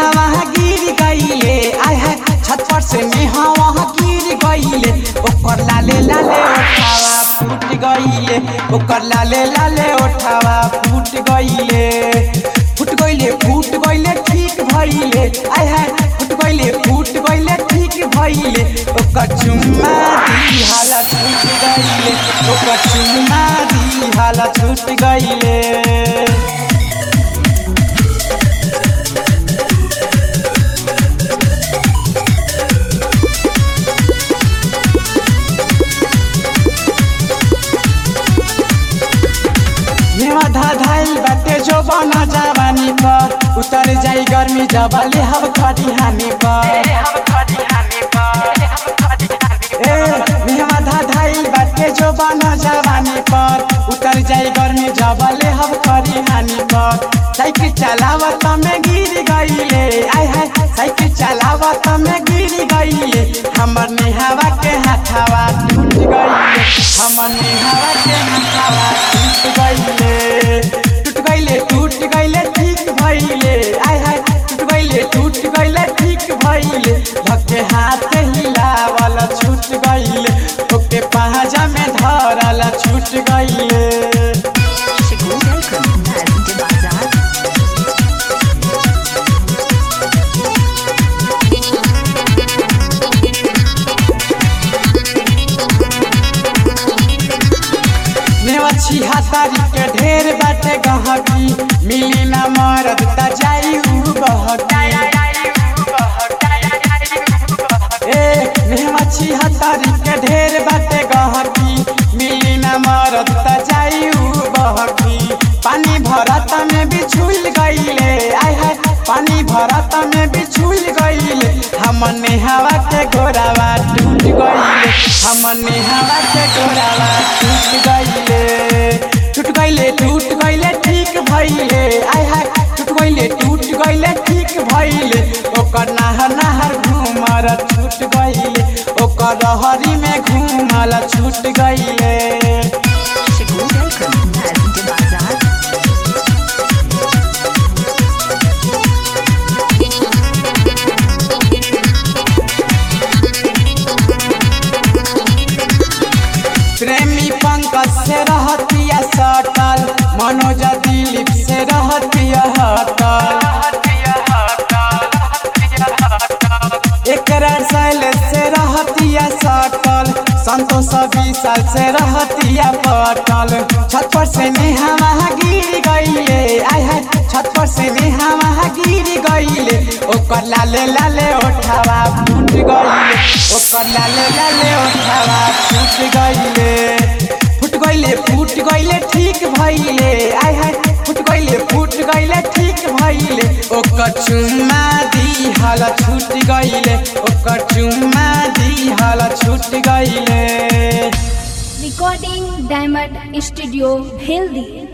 नेहावा गिर गईले आय है छत पर से नेहावा गिर गईले ओकर लाले लाले ओठावा फूट गईले ओकर लाले लाले ओठावा फूट गईले फूट गईले फूट गईले ठीक भइले आय है फूट गईले फूट गईले ठीक भइले ओकर चुम्मा दी हाला छूट गईले ओकर चुम्मा दी हाला छूट गईले नेवा धाधाइल बाटे जो बन जवानी पर उतर जाई गर्मी जबले हव खड़ी हानि पर ए नेवा धाधाइल बाटे जो बन जवानी पर उतर जाई गर्मी जबले हव खड़ी हानि पर साइकिल चलावत में गिर गईले आय हाय साइकिल चलावत में गिर गईले हमर नेहावा के हाथावा टूट गईले हमर नेहावा के हाथावा टूट गईले टूट गईले टूट गईले ठीक भइले आय हाय टूट गईले टूट गईले ठीक भइले धक्के हाथ हिलावल छूट गईले ओके पहाजा में धरल छूट गईले Shiku Welcome, Nazim Bazaar. नेवछी हातारी के ढेर बाटे गहकी मिली ना मरद त जाई उ बहकी ए नेवछी हातारी के ढेर बाटे गहकी मिली ना मरद त जाई उ बहकी पानी भरत में बिछुल गईले आय हाय पानी भरत में बिछुल गईले हमर नेहावा के गोरावा टूट गईले हमर नेहावा के गोरावा टूट गईले टूट गईले टूट गईले ठीक भइले आय हाय टूट गईले टूट गईले ठीक भइले ओकर नहर नहर घूमर छूट गईले ओकर रहरी में घूमल छूट गईले Shiku Welcome, Nazim Bazaar. प्रेमी पंकज से रहतिया सटल मनोज दिलीप से रहतिया हटल एकरा शैल से रहतिया सटल संतोष विशाल से रहतिया पटल छत पर से नेहावा गिर गईले आय हाय छत पर से नेहावा गिर गईले ओकर लाले लाले ओठावा फूट गईले ओकर लाले लाले ओठावा फूट गईले फूट गईले फूट गईले ठीक भइले आय हाय फूट गईले फूट गईले ठीक भइले ओकर चुम्मा दी हल छूट गईले ओकर चुम्मा दी हल छूट गईले Recording Diamond Studio, Hildi.